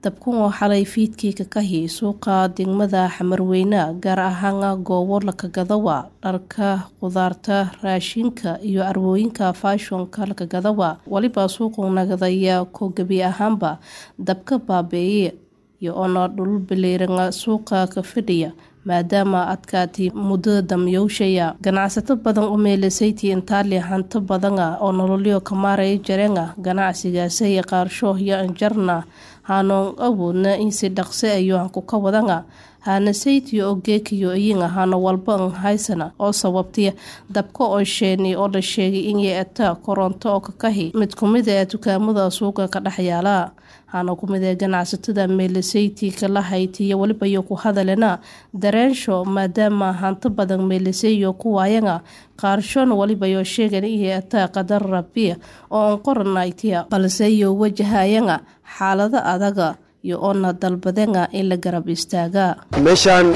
dabkan oo xalay fiidkii ka kahi suuqa degmada xamarweyne gaar ahaan goobo lakagadawa dharka khudaarta raashinka iyo arwooyinka faashonka lakagadawa weliba suuqu nagadaya ko gebi ahaanba dabka baabeeye iyo oona dhul bileyranga suuqa ka fadhiya maadaama adkaatay muddada damyowshaya ganacsato badan u meelasaytii intaali hanto badana oo nololyo kamaaraya jarenga ganacsigaasay qaarsho iyo anjarna haanoon awoodna insi dhaqse ayo hanku ka wadanga haana saytiyo oo geekayo iyinga haana walba an haysana oo sababtay dabka oo sheeni oo la sheegay inay eta koronto oo kakahi mid kumid ee dukaamada suuqa ka dhex yaala haana kumid ee ganacsatada meelasayti kala haytiyo weliba iyo ku hadalena dareensho maadaama hanto badan meelasayo ku waayanga qaarshona weliba yoo sheegan inay eta qadar rabi oo an qoranaytiya balse iyo wajahayanga xaalado adaga iyo oona dalbadenga in la garab istaaga meeshaan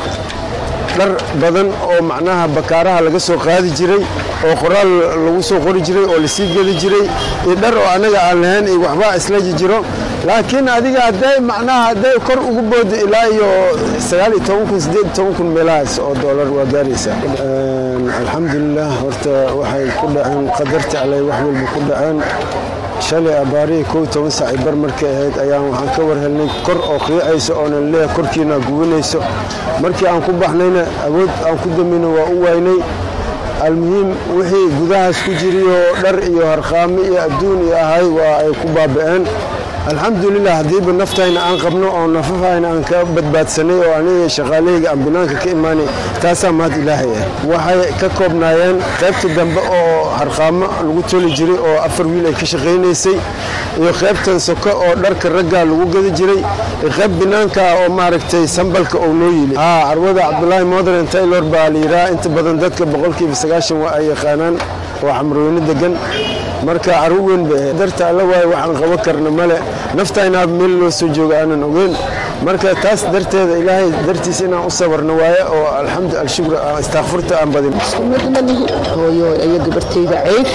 dhar badan oo macnaha bakaaraha laga soo qaadi jiray oo qoraal lagu soo qori jiray oo lasii gedi jiray iyo dhar oo annaga aan lahayn iyo waxbaa islaji jiro laakiin adiga hadday macnaha hadday kor ugu booda ilaa iyo sagaal iyo toban kun siddeed iyo toban kun meelahaas oo doolar waa gaaraysa alxamdulilah horta waxay ku dhaceen qadarta alleh wax walba ku dhaceen shalay abaarihii kow toban saaci bar markay ahayd ayaan waxaan ka war helnay kor oo qiicayso oonan leeyahay korkiina gubanayso markii aan ku baxnayna awood aan ku damayna waa u waynay almuhiim wixii gudahaas ku jiriyoo dhar iyo harqaami iyo adduun iyo ahay waa ay ku baaba'een alxamdulilah haddiiba naftayna aan qabno oo nafafayna aan ka badbaadsanay oo aniga shaqaalahayga aan binaanka ka imaanay taasaa mahad ilaahay ah waxay ka koobnaayeen qaybta dambe oo harqaamo lagu toli jiray oo afar wiil ay ka shaqaynaysay iyo qaybtan soko oo dharka raggaa lagu gadi jiray iyo qayb binaanka oo maaragtay sambalka oo noo yili haa carwada cabdulaahi modern taylor baa la yidhaha inta badan dadka boqolkiiba sagaashan waa ay yaqaanaan oo xamrooyne degan marka carwo weyn bay ahayd darta alla waaye waxaan qaban karna male naftaynaaba meel loo soo jooga aanan ogeyn marka taas darteeda ilaahay dartiis inaan u sabarno waaye oo alxamdu alshukr istaakfurta aan badin madmalihi hooyo iyo gabartayda ceyd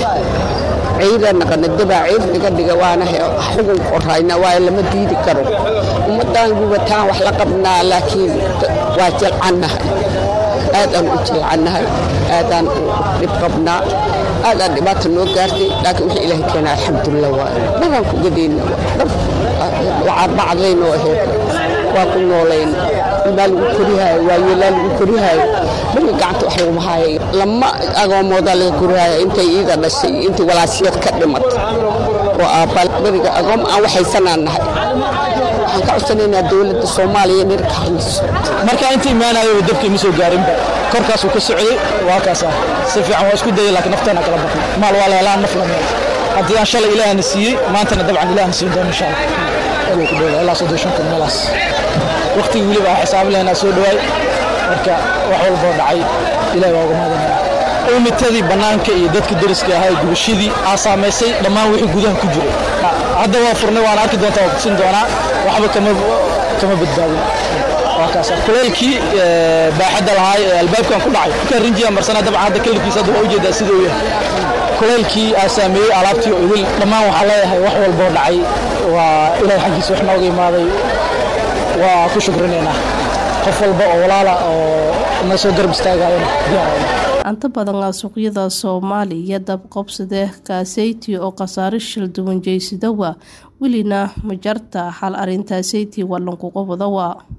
ceyda naqanadabaa ceyd naga dhiga waana xugun qorayna waaye lama diidi karo ummaddan gubataan wax la qabnaa laakiin waa jelcannahay aadaan u jelcannahay aadaan u dhib qabnaa aadaan dhibaata noo gaartay laakiin wixii ilaahay keena alxamdulilah waaye dharaan ku gadayna bacadlayna oo aheyd waa ku noolayn ilmaa lagu korihaayo waa yeelaa lagu korihaayo beriga gacanta wax laguma haayay lama agoomoodaa laga korihaayo intay iida dhashay intay walaasiyad ka dhimatay oo aabbaal beriga agoom aan waxaysanaan nahay waxaan ka codsanaynaa dowladda soomaaliya inay ka hadlayso markaa inta imaanayo dabkii ma soo gaarinba korkaasuu ka socday waa kaas ah si fiican waa isku dayay laakiin nafteena kala baqnay maal waa la helaan naf la meel haddii aan shalay ilaahna siiyey maantana dabcan ilaahna siin doono insha allah ku dhow ilaa soddon shan kun meelaas waqtigii weliba aan xisaabi lahaynaa soo dhawaay marka wax walboo dhacay ilahi waa uga mahadinaya umitadii bannaanka iyo dadka deriska ahaa gubashadii aa saamaysay dhammaan wixii gudaha ku jiray hadda waa furnay waan arki doontaa waa kusin doonaa waxba kama badbaadin kuleelkii baaxadda lahaay ee albaabkan ku dhacay markaa rinjiga marsana dabcan hadda kalifkiisa hadda waa ujeedaa sida uu yahay kuleelkii aa saameeyey alaabtii oo idil dhammaan waxaa leeyahay wax walboo dhacay waa ilahay xaggiisa wax nooga imaaday waa ku shukrinaynaa qof walba oo walaala oo na soo garab istaagayana anta badan suuqyada soomaaliya dab qobsade kaaseyti oo khasaare shil duwan jeysidawa welina majarta xal arintaaseytii walankuqobadawa